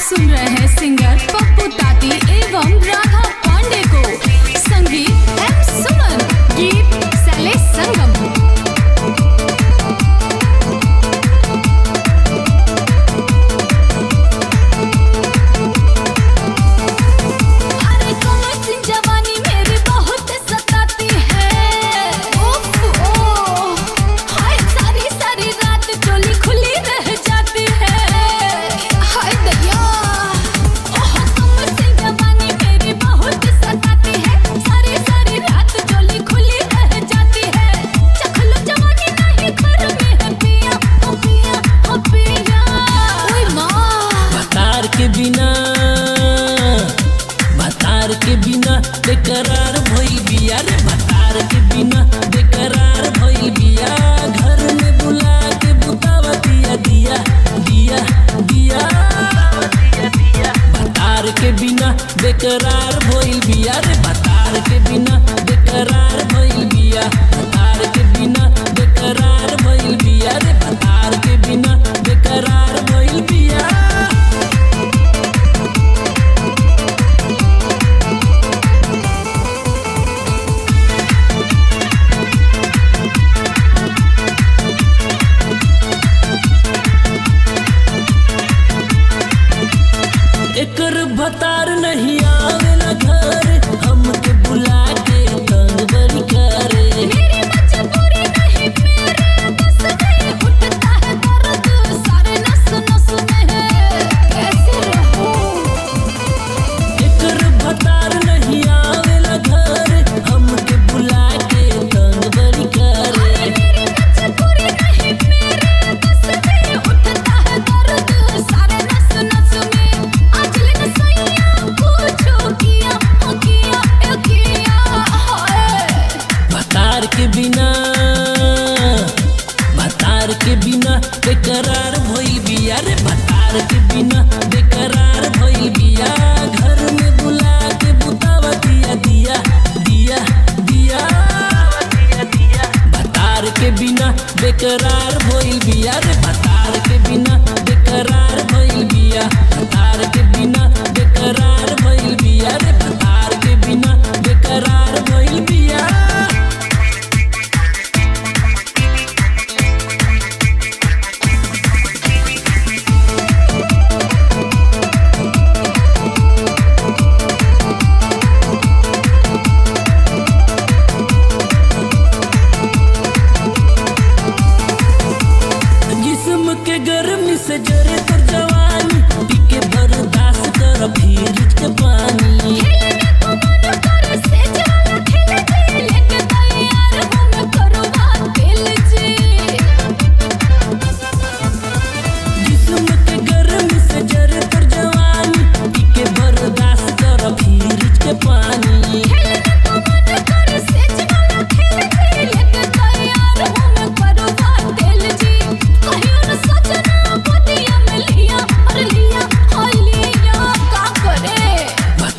सुन रहे हैं सिंगर पप्पू ताती एवं राधा पांडे को संगीत एम सुमन गीत शैलेश संगम अरे कमर सी जवानी मेरी बहुत सताती है उफ ओ हाय सारी सारी रात चोली खुली रह जाती है हाय दया ओह कमर सी जवानी मेरी बहुत सताती है सारी सारी रात चोली खुली रह जाती है चख लो जवानी नहीं घर में है पिया ओ पिया ओ पिया ओए माँ बतार के बिना बतार के बिना बेकरार भइल बिया रे बतार के बिना बेकरार भइल बिया घर में बुला के बुतावा दिया दिया दिया दिया बतार के बिना बेकरार भइल बिया रे बतार के बिना बेकरार भइल बिया बतार के बिना बेकरार भइल बिया रे बतार के बिना बेकरार भइल बिया एकर भतार नहीं आवेला घर हमके बुला के तंग बड़ी करे मेरी मजबूरी नहीं मेरे बस नहीं उठता है दर्द सारे नस नस में है कैसे रहूं एकर भतार नहीं आवेला घर हमके बुला के तंग बड़ी करे मेरी मजबूरी नहीं मेरे बस नहीं उठता है दर्द सारे नस नस में आज लेना सैया पूछो किया ओ किया ए किया हाय भतार के बिना भतार के बिना बेकरार भइल बिया रे भतार के बिना बेकरार भइल बिया घर में बुला के बुतावा दिया दिया दिया दिया भतार के बिना बेकरार भइल बिया रे भतार के बिना बेकरार भइल बिया भतार के बिना बेकरार भइल बिया रे भतार के बिना बेकरार भइल बिया जिस्म के गर्मी से जरे तर जवानी पी के बर्दाश्त कर फिर के पानी खेलने को मन करे से जाला खेल जी लेके तैयार हूँ मैं करवा दिल जी जिस्म के गर्मी से जरे तर जवानी पी के बर्दाश्त कर फिर के पानी खेलने को मन करे से जाला खेल जी लेके तैयार हूँ मैं करवा दिल जी कहियो न सजना पतिया में लिया और लिया और लिया का करे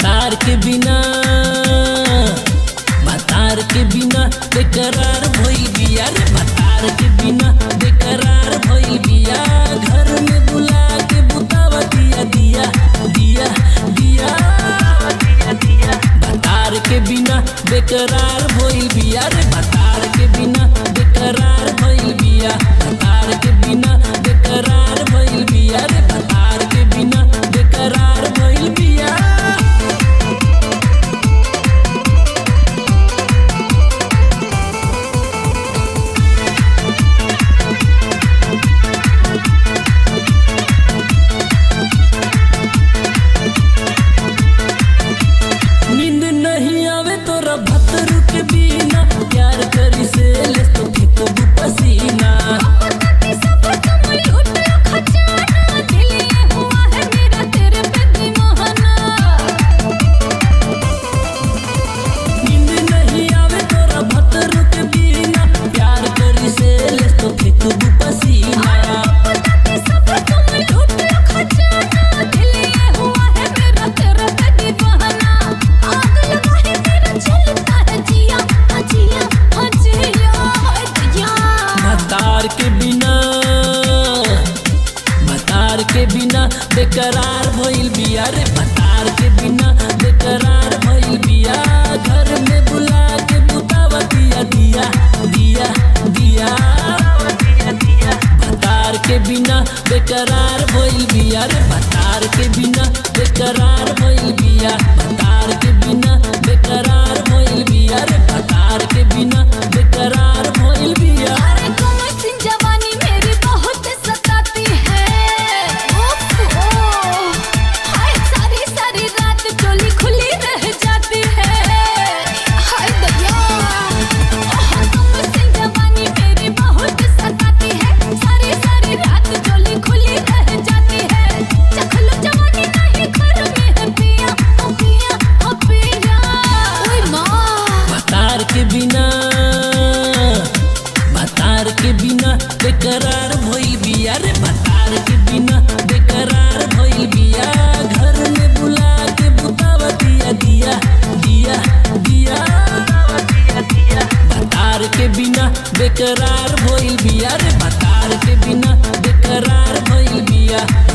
बिना बेकरार भइल बिया रे भतार के बिना बेकरार भइल बिया घर में बुला के बुतावा दिया दिया दिया दिया भतार के बिना बेकरार भइल बिया रे भतार के बिना बेकरार भइल बिया भतार के बिना बेकरार भइल बिया रे भतार के बिना बेकरार भइल बिया अरे कमर सी जवानी मेरी बहुत सताती है उफ, ओ, हाय सारी सारी रात चोली खुली रह जाती है हाय दरिया ओह, कमर सी जवानी मेरी बहुत सताती है सारी सारी रात चोली खुली रह जाती है चखलो जवानी नहीं घर में है पिया ओ पिया ओ पिया ओए माँ भतार के बिना भतार के बिना बेकरार भइल बिया रे भतार के बिना बेकरार भइल बिया घर में बुला के बुतावा दिया दिया दिया दिया भतार के बिना बेकरार भइल बिया रे भतार के बिना बेकरार भइल बिया